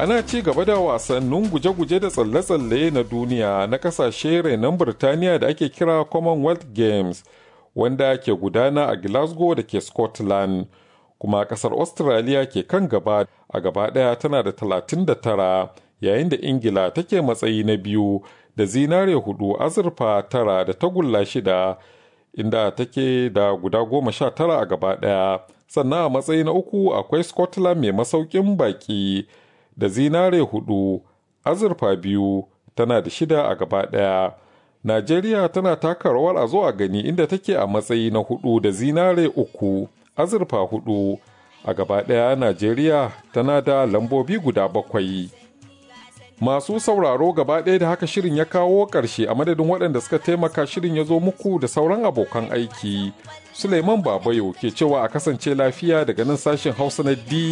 ana ci gaba da wasannin guje-guje da tsalle-tsalle na duniya na kasashe renon Birtaniya da ake kira Commonwealth Games wanda ke gudana a Glasgow da ke Scotland. Kuma kasar Australia ke kan gaba a gaba ɗaya tana da 39 yayin da Ingila take matsayi na biyu da zinare hudu azurfa tara da tagulla shida inda take da guda goma sha tara a gaba ɗaya. Sannan a matsayi na uku akwai Scotland mai masaukin baki. da zinare hudu azurfa biyu tana da shida a gaba ɗaya najeriya tana taka rawar a zo a gani inda take a matsayi na hudu da zinare uku azurfa hudu a gaba ɗaya najeriya tana da lambobi guda bakwai masu sauraro gaba ɗaya da haka shirin ya kawo ƙarshe a madadin waɗanda suka taimaka shirin ya zo muku da sauran abokan aiki suleiman babayo ke cewa a kasance lafiya daga nan sashen hausa na d